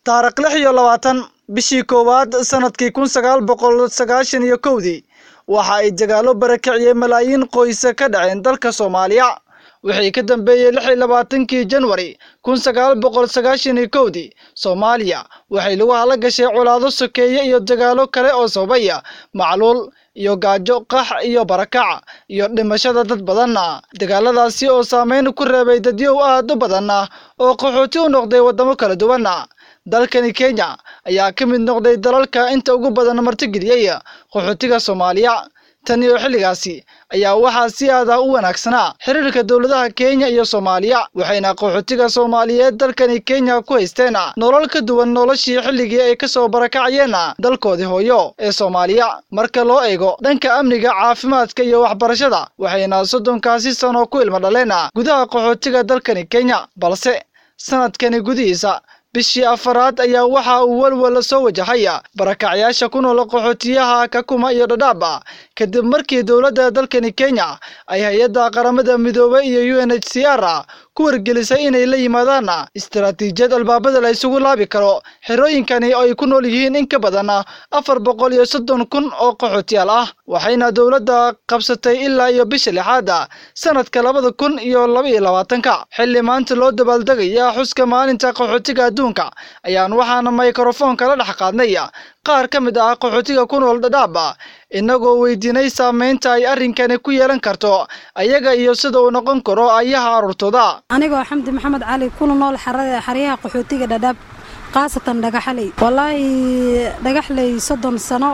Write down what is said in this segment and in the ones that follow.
taariikh lix iyo labaatan bishii koowaad sanadkii kun sagaal boqol sagaashan iyo kowdii waxa ay dagaalo barakiciyey malaayiin qoysa ka dhaceen dalka soomaaliya wixii ka dambeeyey lix iyo labaatankii janwari kun sagaal boqol sagaashan iyo kowdii soomaaliya waxay lagu hala gashay colaado sokeeye iyo dagaalo kale oo sababaya macluul iyo gaajo qax iyo barakac iyo dhimashada dad badanna dagaaladaasi oo saameyn ku reebay dadyow aad u badanna oo qaxooti u noqday waddamo kala duwanna dalkani kenya ayaa ka mid noqday dalalka inta ugu badan martigeliyey qaxootiga soomaaliya tan iyo xilligaasi ayaa waxaa si aad ah u wanaagsanaa xiriirka dowladaha kenya iyo soomaaliya waxayna qaxootiga soomaaliyeed dalkani kenya ku haysteen nolol ka duwan noloshii xilligii ay kasoo barakacayeen dalkoodii hooyo ee soomaaliya marka loo eego dhanka amniga caafimaadka iyo waxbarashada waxayna soddonkaasi sano ku ilmo dhaleen gudaha qaxootiga dalkani kenya balse sanadkani gudihiisa bishii afaraad ayaa waxa uu walwal soo wajahaya barakacyaasha ku nool qaxootiyaha kakuma iyo dhadhaaba kadib markii dowladda dalkani kenya ay hay-adda qaramada midoobay iyo u n h c r ku wargelisay inay la yimaadaan istaraatiijiyad albaabada la isugu laabi karo xerooyinkani oo ay ku nool yihiin in ka badan afar boqol iyo soddon kun oo qaxootiyaal ah waxayna dowladda qabsatay ilaa iyo bisha lixaad sanadka labada kun iyo laba iyo labaatanka xilli maanta loo dabaaldegaya xuska maalinta qaxootiga adduunka ayaan waxaana mikrofoonka la dhex qaadnay qaar ka mid ah qaxootiga ku nool dhadhaaba inagoo weydiinay saameynta ay arrinkani ku yeelan karto ayaga iyo sida uu noqon karo ayaha carruurtooda anigoo xamdi maxamed cali kuna nool xaryaha qaxootiga dhadhaab khaasatan dhagaxley wallaahi dhagaxley soddon sano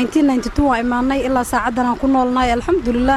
waa imaanay ilaa saacaddan aan ku noolnahay alxamdulilah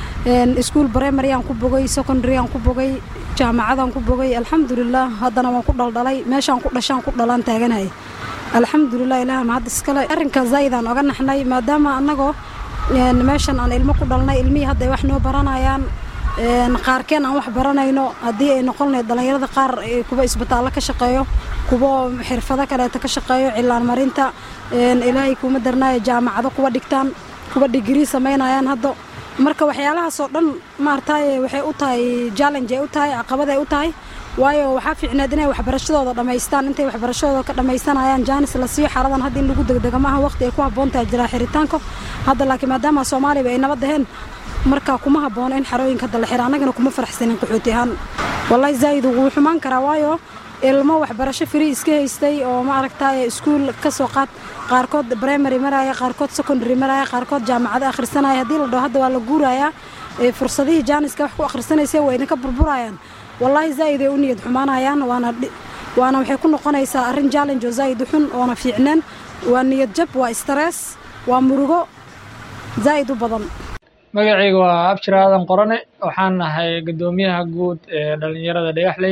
iskuul brimary aan ku bogay secondary aan ku bogay jaamacadaan ku bogay alxamdulilah haddana waan ku dhaldhalay meeshaan ku dhashaan ku dhalaan taaganahay alxamdulilah ilaah mahad iskale arrinka zaa'idaan oga naxnay maadaama annagoo meeshan aan ilmo ku dhalnay ilmihii hadda ay wax noo baranayaan qaarkeen aan wax baranayno haddii ay noqon lahayd dhallinyarada qaar kuwa isbitaallo ka shaqeeyo kuwa xirfado kaleeta ka shaqeeyo cilaan marinta ilaahay kuma darnaayo jaamacado kuwa dhigtaan kuwa digrii samaynayaan hadda marka waxyaalahaasoo dhan maartaaye waxay u tahay challenge ay u tahay caqabad ay u tahay waayo waxaa fiicneed inay waxbarashadooda dhammaystaan intay waxbarashadooda ka dhammaysanayaan jaanis la siiyo xaaladan hadda in lagu degdega maaha waqti ay ku habboon tahay jiraa xiritaanka hadda laakiin maadaama soomaaliba ay nabad aheen marka kuma haboono in xarooyinka hadda la xira annagana kuma faraxsanin qaxooti ahaan wallahi zaa'id wuu xumaan karaa waayo ilmo waxbarasho free iska haystay oo ma aragtaaye iskuul ka soo qaad qaarkood primary maraya qaarkood secondary maraya qaarkood jaamacado akhrisanaya haddii la dhaho hadda waa la guurayaa fursadihii jaaniska wax ku akhrisanaysa waa idinka burburayaan wallaahi zaa'id ay u niyad xumaanayaan waana waana waxay ku noqonaysaa arrin challenge oo zaa'id u xun oona fiicneen waa niyad jab waa stress waa murugo zaa'id u badan magacayga waa abshir aadan qorane waxaan nahay guddoomiyaha guud ee dhallinyarada dhagaxley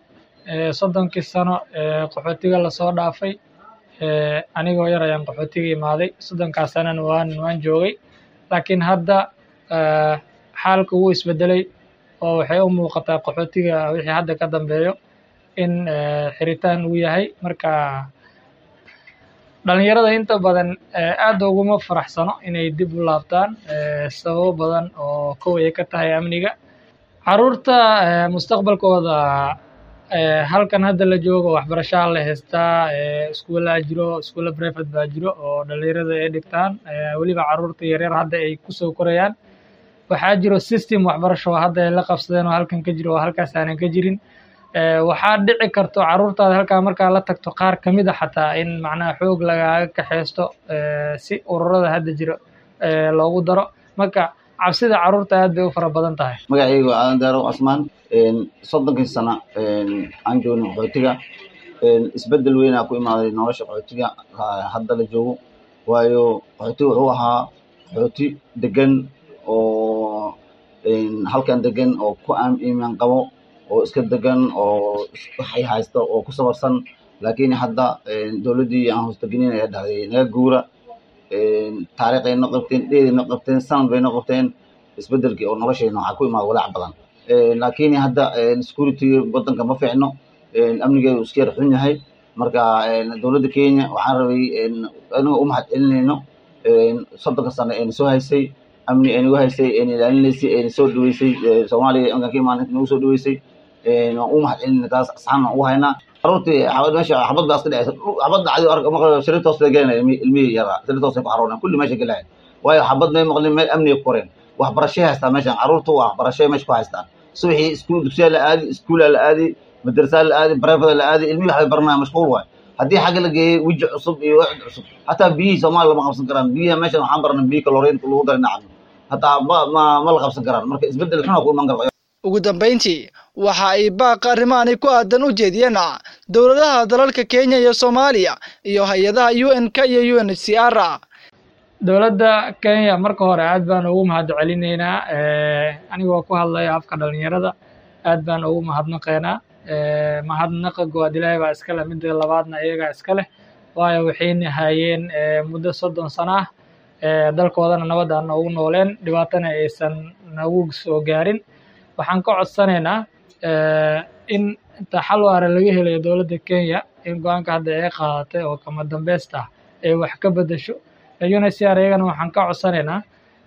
soddonkii sano ee qaxootiga lasoo dhaafay anigoo yar ayaan qaxootiga imaaday soddonkaas sanana waan waan joogay laakiin hadda xaalka wuu isbedelay oo waxay u muuqataa qaxootiga wixii hadda ka dambeeyo in xiritaan uu yahay marka dhalinyarada inta badan aad uguma faraxsano inay dib u laabtaan sababo badan oo kow ay ka tahay amniga caruurta mustaqbalkooda halkan hadda la joogo waxbarashaa la haystaa iskuullaa jiro iskuulla brevet baa jiro oo dhalinyarada ay dhigtaan weliba caruurta yaryar hadda ay kusoo korayaan waxaa jiro system waxbarasho oo hadda ay la qabsadeen oo halkan ka jiro oo halkaas aanan ka jirin waxaa dhici karto caruurtaada halkaa markaa la tagto qaar ka mid a xataa in macnaha xoog lagaaga kaxaysto si ururada hadda jiro loogu daro marka cabsida caruurta aad bay u fara badan tahay magacaygu waa aadan daaro casmaan soddonkii sano aan joogno qaxootiga isbeddel weynaa ku imaaday nolosha qaxootiga hadda la joogo waayo qaxootiga wuxuu ahaa qaxooti degan oo halkan degan oo ku iimaan qabo oo iska degan oo waxay haysta oo ku sabarsan laakiin hadda dowladdii aan hoostagelin ayaa dhahday naga guura taariikh ay noo qabteen dheed ay noo qabteen sanad bay noo qabteen isbeddelkii oo noloshayna waxaa ku imaada walaac badan laakiin hadda security waddanka ma fiicno amnigeedu iska yar xun yahay marka dowladda kenya waxaan rabay aniga u mahad celinayno soddonka sano ayna soo haysay amni aynagu haysay ayna ilaalinaysay ayna soo dhaweysay soomaaliya inkaan ka imaan inta nagu soo dhaweysay waan u mahad celinayna taas asxaana u haynaa carruurtii xabad meesha xabad baa iska dhacaysa xabad dhacday arka marka shariirta hoos bay gelinaya ilmihii yaraa shariirta hoos ay ku xaroonayaan kulli meesha gelaya waayo xabad may maqlin meel amniga ku koreen waxbarashay haystaan meeshan carruurtu waxbarashay meesha ku haystaan subaxii iskuul dugsiyaa la aadi iskuulaa la aadi madrasaa la aadi barefada la aadi ilmihii waxbay baranayaan mashquul waay haddii xagga la geeyey weji cusub iyo wacd cusub hataa biyihii soomaaliya lama qabsan karaan biyaha meeshan waxaan baranay biyi kaloriinka lagu daray nacam hataa ma ma ma la qabsan karaan marka isbeddel xuna ku iman kara ugu dambayntii waxa ay baaq arrimahani ku aadan u jeediyeen dowladaha dalalka kenya iyo soomaaliya iyo hay-adaha u n k iyo u n h c r dowladda kenya marka hore aad baan ugu mahad celinaynaa anigoo ku hadlaya afka dhalinyarada aad baan ugu mahadnaqaynaa mahadnaqa goowaad ilaahay baa iska leh midda labaadna iyagaa iska leh waayo waxayna hayeen muddo soddon sano ah dalkoodana nabad aan noogu nooleen dhibaatana aysan nagu soo gaarin waxaan ka codsanaynaa in inta xal waara laga helayo dowladda kenya in go-aanka hadda ay qaadatay oo kama dambeysta ah ay wax ka bedesho UNHCR iyagana waxaan ka codsanaynaa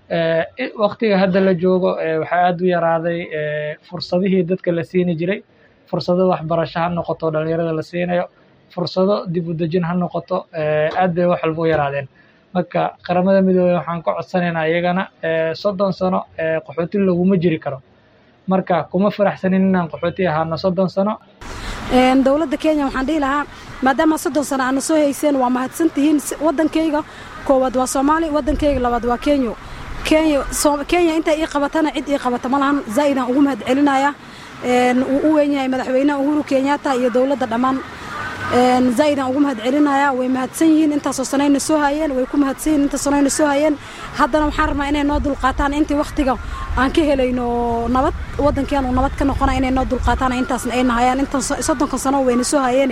waktiga hadda la joogo waxaa aad u yaraaday fursadihii dadka la siini jiray fursado waxbarasho ha noqoto dhalinyarada la siinayo fursado dib u dejin ha noqoto aad bay wax walba u yaraadeen marka qaramada midoobey waxaan ka codsanaynaa iyagana soddon sano qaxooti laguma jiri karo marka kuma faraxsanin inaan qaxooti ahaano soddon sano dowladda kenya waxaan dhihi lahaa maadaama soddon sano aana soo hayseen waa mahadsantihiin waddankayga koowaad waa soomaali waddankayga labaad waa kenya kenya kenya inta ii qabatana cid ii qabata ma lahan zaa'idaan ugu mahad celinaya wuu u weyn yahay madaxweynaha uhuru kenyatta iyo dowladda dhammaan zaa'idaan ugu mahad celinaya way mahadsan yihiin intaasoo sanayna soo hayeen way ku mahadsan yihiin intaas sanayna soo hayeen haddana waxaan rabnaa inay noo dulqaataan intii waktiga aan ka helayno nabad waddankeenu nabad ka noqona inay noo dulqaataan intaasna ayna hayaan intaan soddonka sano wayna soo hayeene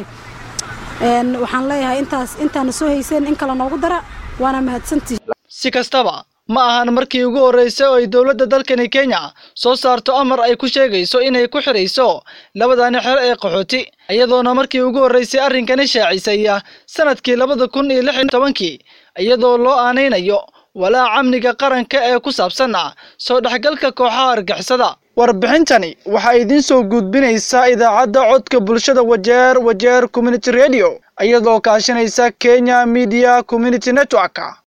waxaan leeyahay intaas intaana soo hayseen in kale noogu dara waana mahadsantihi si kastaba ma ahan markii ugu horreysay oo ay dowladda dalkani kenya soo saarto amar ay ku sheegayso inay ku xidhayso labadani xero ee qaxooti iyadoona markii ugu horreysay arrinkani shaacisay sanadkii labada kun iyo lix iyo tobankii iyadoo loo aanaynayo walaac amniga qaranka ee ku saabsan soo dhexgalka kooxaha argixisada warbixintani waxaa idiin soo gudbinaysaa idaacadda codka bulshada wajeer wajeer community radio iyadoo kaashanaysa kenya media community network